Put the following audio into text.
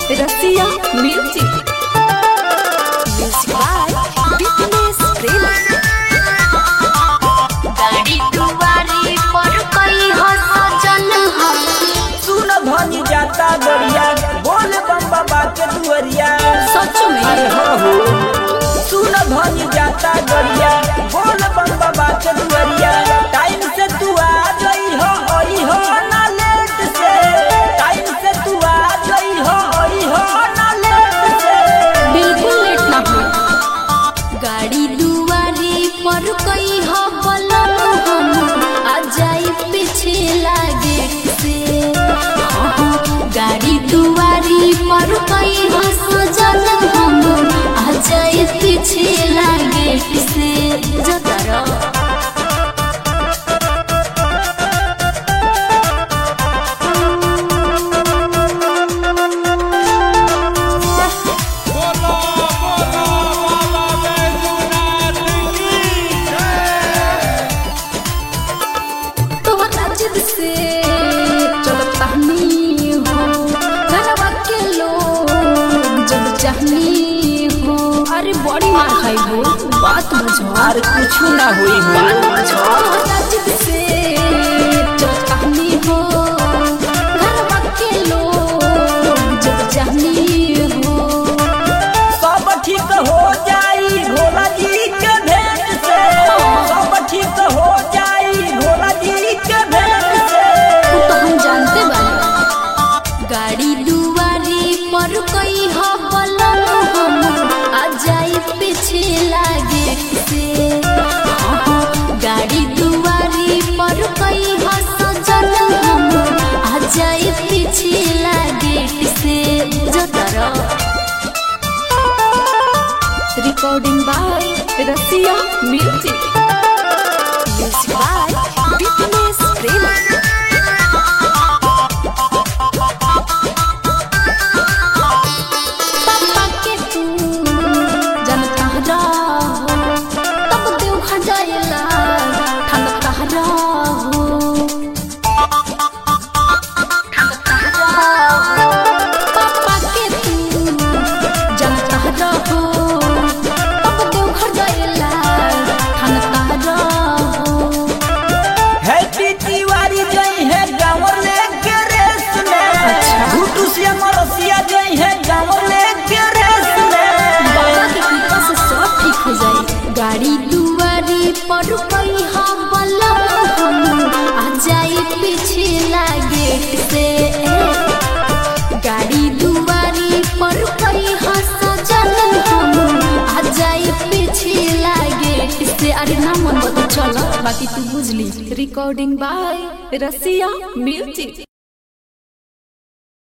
रसिया music music by business Prem गाड़ी दुआरी पर कई हो सजन हो सुन धनी जाता दरिया बोल बम बाबा के दुअरिया सच में अरे हो हो सुन धनी जाता दरिया बोल बम बाबा के दुअरिया टाइम से तू आ गई हो ओई हो ना लेट से टाइम से तू आ गई हो ओई हो ना लेट से बिल्कुल लेट ना हो गाड़ी दुआरी पर कई हो बलम हम आ जाई पीछे लागे से हाँ, गाड़ी दुआरी पर कई हो सजन हम आ जाई पीछे लागे से जतरा बोलो बोलो बाबा बैजूनाथ की जय तोहरा जिद से चलता नहीं हो घरवा के लोग जब चाहनी हो अरे बड़ी मार खाई हो बात बुझो अरे कुछ ना हुई हो तोहरा जिद से चलता नहीं हो घरवा के लोग जब चाहनी हो सब ठीक हो जाई भोला जी के भेंट से सब ठीक हो जाई भोला जी के भेंट से वो तो हम जानते बानी गाड़ी दुआरी पर कई हो बलम हम आ जाई पीछे लागे से हाँ, गाड़ी दुआरी पर कई हो सजन हम आ जाई पीछे लागे से जतरा recording by Rasiya music music by business Prem पापा के तू जनता रहो तब देव खजाइला ठनका रहो पापा के तू जनता रहो तब देव खजाइला ठनका रहो हैप्पी तिवारी जई है गाँव लेके रेस में घुटू से मरसिया जई है गाँव लेके रेस में बाबा के कृपा से सब ठीक हो जाए गाड़ी दुआरी पर कई हम बलम हम आ जाई पीछे लागे से गाड़ी दुआरी पर कई हो सजन हम आ जाई पीछे लागे से अरे ना मन बता चलो बाकी तू बुझली रिकॉर्डिंग बाय रसिया म्यूजिक